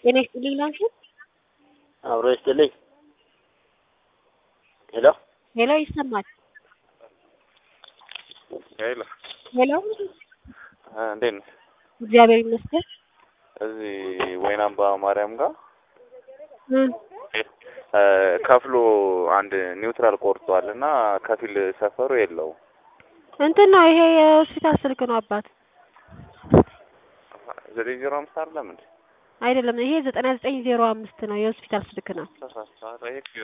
ጤና ይስጥልኝ ላንቺ። አብሮ ይስጥልኝ። ሄሎ ሄሎ ይሰማል? ሄሎ ሄሎ እንዴት ነህ? እግዚአብሔር ይመስገን። እዚህ ወይናምባ ማርያም ጋር እም፣ እ ከፍሎ አንድ ኒውትራል ቆርጧል እና ከፊል ሰፈሩ የለውም። እንትን ነው ይሄ የሆስፒታል ስልክ ነው አባት ዘጠኝ ዜሮ አምስት አይደለም እንዴ? አይደለም። ይሄ ዘጠና ዘጠኝ ዜሮ አምስት ነው የሆስፒታል ስልክ ነው። ተሳስተሃል። ይሄ